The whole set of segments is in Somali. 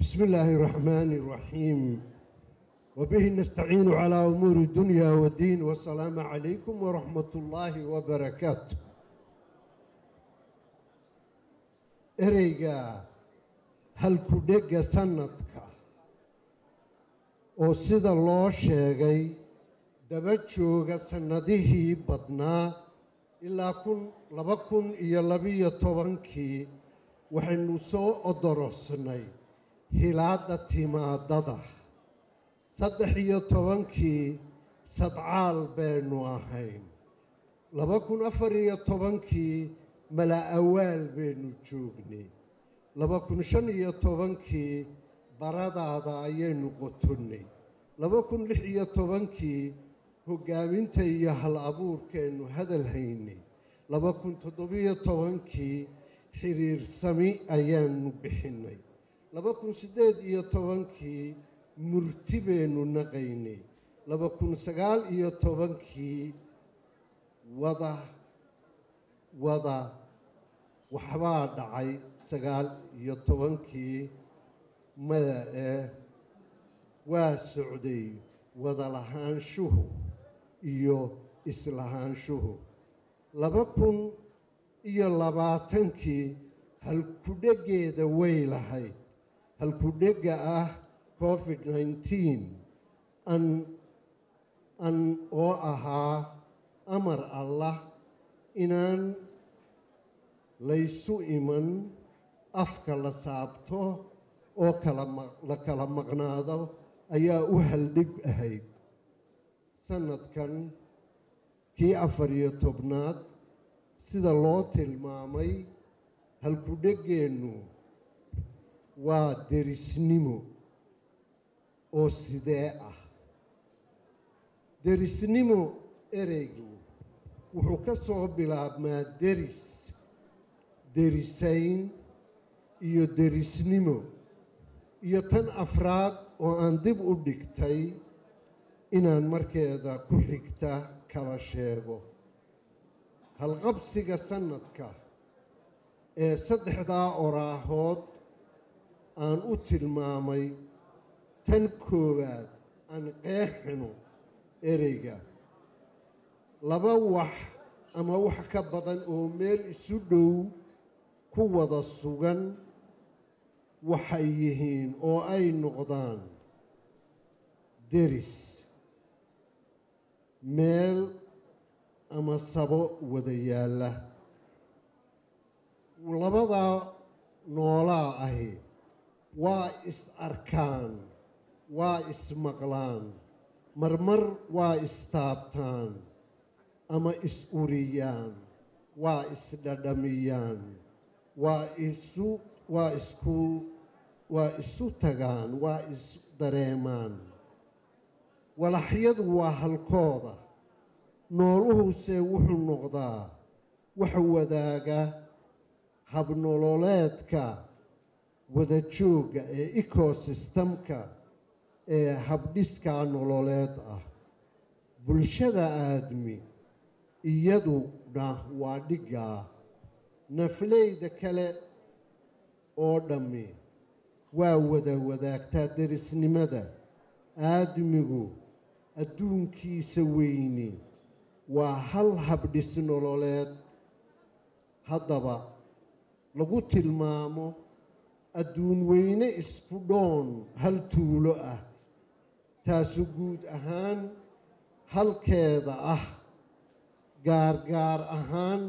بسم الله الرحمن الرحيم وبه نستعين على أمور الدنيا والدين والسلام عليكم ورحمة الله وبركاته ereyga halku-dhegga sanadka oo sida loo sheegay daba jooga sannadihii badnaa ilaa kun laba kun iyo labiyo tobankii waxaynu soo odorosnay hilaadda timaadada saddex iyo tobankii sadcaal baynu ahayn laba kun afar iyo tobankii mala-awaal baynu joognay laba kun shan iyo tobankii baradaada ayaynu qotonnay laba kun lix iyo tobankii hoggaaminta iyo hal abuurkeennu hadal haynay laba kun toddobiyo tobankii xiriirsami ayaanu bixinnay laba kun siddeed iyo tobankii murti baynu naqaynay laba kun sagaal iyo tobankii wada wada waxbaa dhacay sagaal iyo tobankii mada ee waa socday wada lahaanshuhu iyo islahaanshuhu laba kun iyo labaatankii halku-dheggeeda way lahayd halku-dhegga ah covid nineteen an an oo ahaa amar allah inaan laysu iman afka la saabto oo kala la kala maqnaado ayaa u haldhig ahayd sanadkan kii afar iyo tobnaad sida loo tilmaamay halku-dheggeennu waa derisnimo oo sidee ah derisnimo ereygu wuxuu ka soo bilaabmaa deris derisayn iyo derisnimo iyo tan afraad oo aan dib u dhigtay inaan markeeda ku xigta kala sheego halqabsiga sanadka ee saddexdaa oraahood aan u tilmaamay tan koowaad aan qeexino ereyga laba wax ama wax ka badan oo meel isu dhow ku wada sugan waxay yihiin oo ay noqdaan deris meel ama sabo wada yaalla labadaa noolaa ahi waa is arkaan waa ismaqlaan marmar waa istaabtaan ama is uriyaan waa isdhadhamiyaan waa isu waa isku waa isu tagaan waa is dareemaan walaxyadu waa halkooda nooluhuse wuxuu noqdaa waxa wadaaga habnololeedka wada joogga ee ecosystemka ee habdhiskaa nololeed ah bulshada aadmi iyaduna waa dhiggaa nafleyda kale oo dhammi waa wada wadaagtaa derisnimada aadmigu adduunkiisa weyni waa hal habdhis nololeed haddaba lagu tilmaamo adduun weyne isku dhoon hal tuulo ah taasu guud ahaan halkeeda ah gaargaar ahaan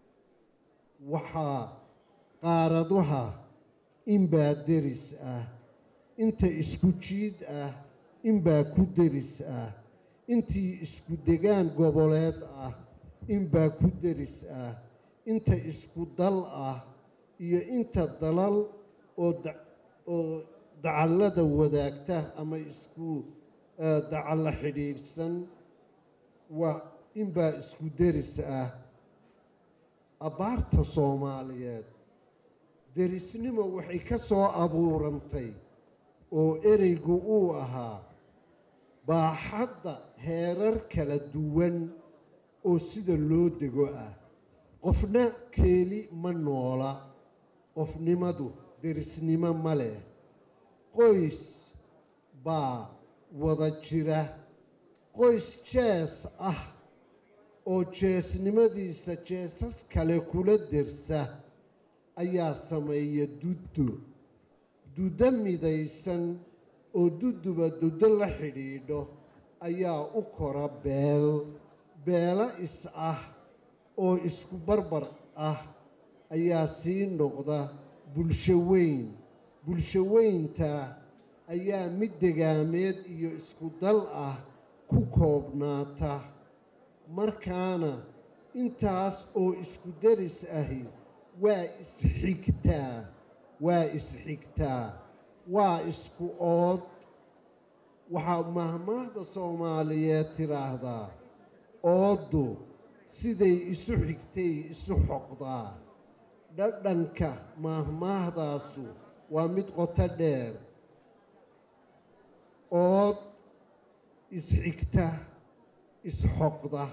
waxaa qaaraduha inbaa deris ah inta isku jiid ah inbaa ku deris ah intii isku degaan goboleed ah inbaa ku deris ah inta isku dal ah iyo inta dalal oo oo dacallada wadaagta ama isku dacallo xidhiidhsan waa inbaa isku deris ah abbaarta soomaaliyeed derisnimo waxay ka soo abuurantay oo ereygu uu ahaa baaxadda heerar kala duwan oo sida loo dego ah qofna keeli ma noola qofnimadu derisnimo ma leh qoys baa wada jira qoys jees ah oo jeesnimadiisa jeesas kale kula dersa ayaa sameeya duddo duddo midaysan oo duduba duddo la xidhiidho ayaa u kora beel beelo is ah oo isku barbar ah ayaa sii noqda bulsho weyn bulsho weynta ayaa mid degaameed iyo isku dal ah ku koobnaata markaana intaas oo isku deris ahi waa isxigtaa waa isxigtaa waa isku ood waxaa mahmaahda soomaaliyeed tidhaahdaa ooddu siday isu xigtay isu xoqdaa dhadhanka maahmaahdaasu waa mid qoto dheer ood isxigta isxoqda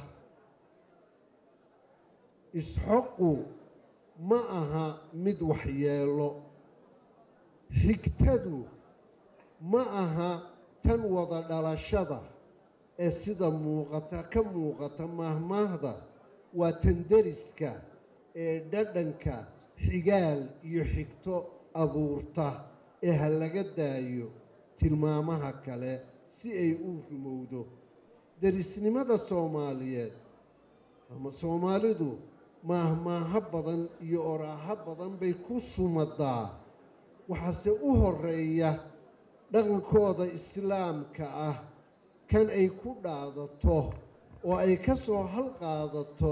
isxoqu ma aha mid waxyeelo xigtadu ma aha tan wada dhalashada ee sida muuqata ka muuqata maahmaahda waa tan deriska ee dhadhanka xigaal iyo xigto abuurta ee ha laga daayo tilmaamaha kale si ay u rumowdo derisnimada soomaaliyeed ama soomaalidu maahmaaho badan iyo oraaho badan bay ku sumadaa waxaase u horeeya dhaqankooda islaamka ah kan ay ku dhaadato oo ay ka soo halqaadato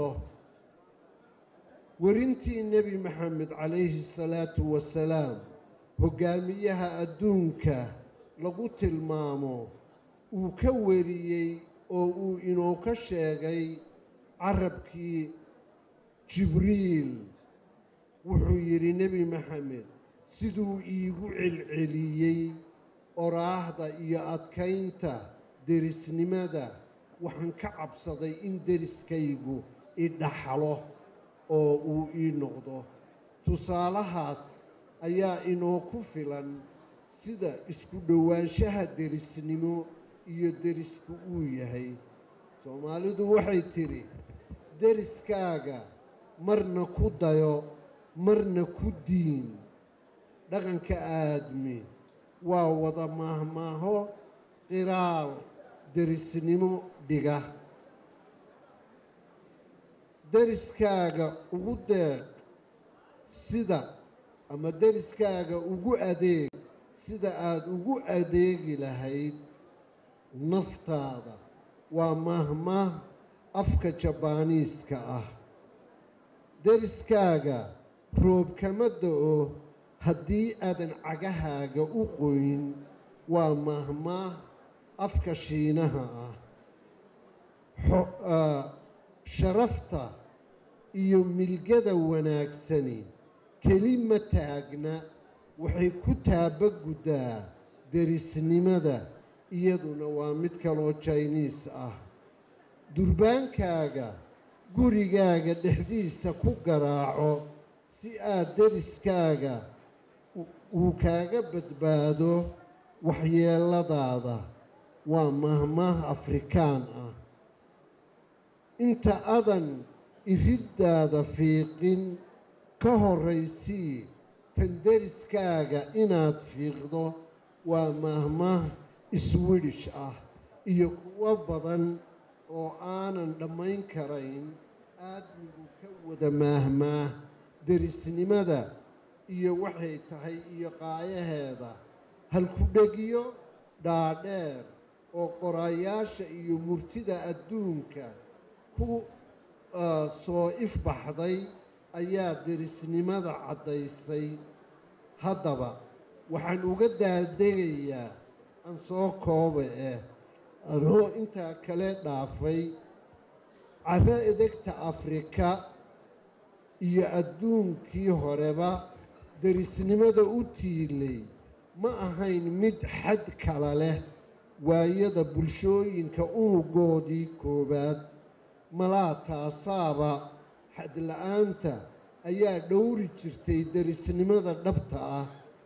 werintii nebi maxamed calayhi salaatu wasalaam hoggaamiyaha adduunka lagu tilmaamo uu ka weriyey oo uu inoo ka sheegay carabkii jibriil wuxuu yidhi nebi maxamed siduu iigu celceliyey oraahda iyo adkaynta derisnimada waxaan ka cabsaday in deriskaygu idhaxlo oo uu ii noqdo tusaalahaas ayaa inoo ku filan sida isku dhowaanshaha derisnimo iyo derisku uu yahay soomaalidu waxay tidhi deriskaaga marna ku dayo marna ku diin dhaqanka aadmi waa wada maahmaaho qiraal derisnimo dhiga deriskaaga ugu deeq sida ama deriskaaga ugu adeeg sida aada ugu adeegi lahayd naftaada waa maahmaah afka jabaaniiska ah deriskaaga roob kama da-o haddii aadan cagahaaga u qoyn waa maahmaah afka shiinaha ah sharafta iyo milgada wanaagsani keli ma taagna waxay ku taabaguddaa derisnimada iyaduna waa mid kaloo jayniis ah durbaankaaga gurigaaga dhexdiisa ku garaaco si aad deriskaaga uu kaaga badbaado waxyeeladaada waa mahmaah afrikaan ah inta adan iriddaada fiiqin ka horraysii tan deriskaaga inaad fiiqdo waa maahmaah iswidhish ah iyo kuwo badan oo aanan dhammayn karayn aadmigu ka wada maahmaah derisnimada iyo waxay tahay iyo qaayaheeda halku-dhegyo dhaadheer oo qoraayaasha iyo murtida adduunka ku soo ifbaxday ayaa derisnimada caddaysay haddaba waxaan uga daadegayaa aan soo kooba eh anoo intaa kale dhaafay caro edegta afrika iyo adduunkii horeba derisnimada u tiilay ma ahayn mid xad kala leh waayada bulshooyinka unugoodii koowaad malaa taasaaba xadla-aanta ayaa dhowri jirtay derisnimada dhabta ah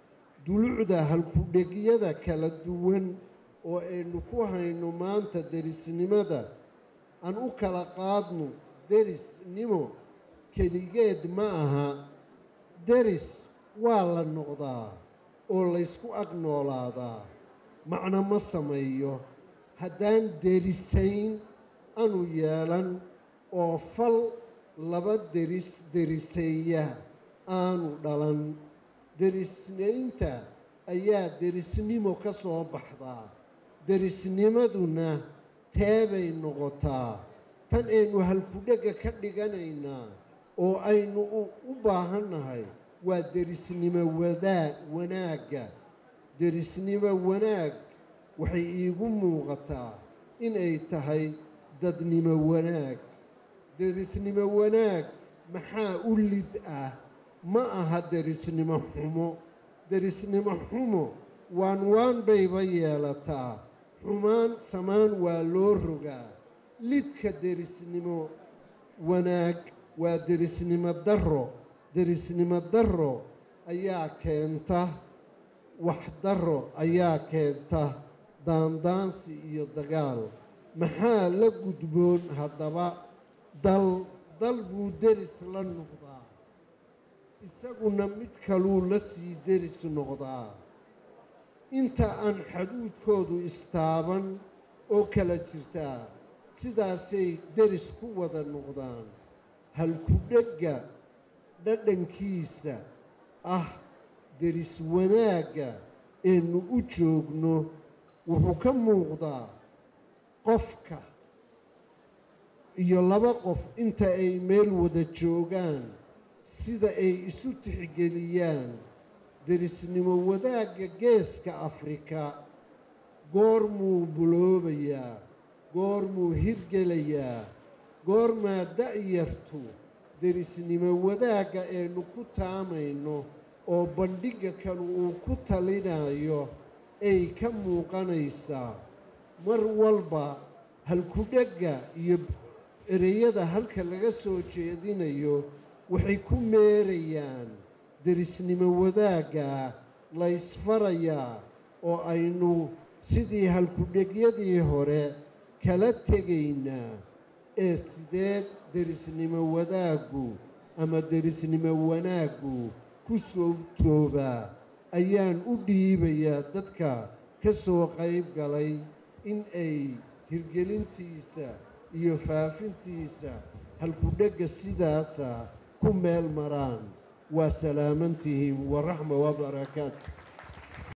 dulucda halkudhegyada kala duwan oo aynu ku hayno maanta derisnimada aan u kala qaadno derisnimo keligeed ma aha deris waa la noqdaa oo laysku ag noolaadaa macno ma sameeyo haddaan derisayn anu yeelan oo fal laba deris deriseeya aanu dhalan derisnaynta ayaa derisnimo ka soo baxdaa derisnimaduna teebay noqotaa tan aynu halkudhegga ka dhiganaynaa oo aynu u baahannahay waa derisnimo wadaa wanaagga derisnimo wanaag waxay iigu muuqataa inay tahay dadnimo wanaag derisnimo wanaag maxaa u lid ah ma aha derisnimo xumo derisnimo xumo waan waan bayba yeelataa xumaan samaan waa loo rogaa lidka derisnimo wanaag waa derisnimo darro derisnimo darro ayaa keenta wax darro ayaa keenta daandaansi iyo dagaal maxaa la gudboon haddaba dal dal buu deris la noqdaa isaguna mid kaluu la sii deris noqdaa inta aan xaduudkoodu istaaban oo kala jirtaa sidaasay deris ku wada noqdaan halkudhegga dhadhankiisa ah deris wanaagga eenu u joogno wuxuu ka muuqdaa qofka iyo laba qof inta ay meel wada joogaan sida ay isu tixgeliyaan derisnimo wadaagga geeska afrika goormuu buloobayaa goormuu hirgelayaa goormaa da'yartu derisnimo wadaagga aynu ku taamayno oo bandhigga kale uu ku talinayo ay ka muuqanaysaa mar walba halkudhegga iyo ereyada halka laga soo jeedinayo waxay ku meerayaan derisnimo wadaaggaa laysfarayaa oo aynu sidii halkudhegyadii hore kala tegaynaa ee sideed derisnimo wadaaggu ama derisnimo wanaaggu ku soo toobaa ayaan u dhiibayaa dadka ka soo qayb galay in ay hirgelintiisa iyo faafintiisa halkudhegga sidaasa ku meel maraan waa salaamantihiin waraxma wabarakaatu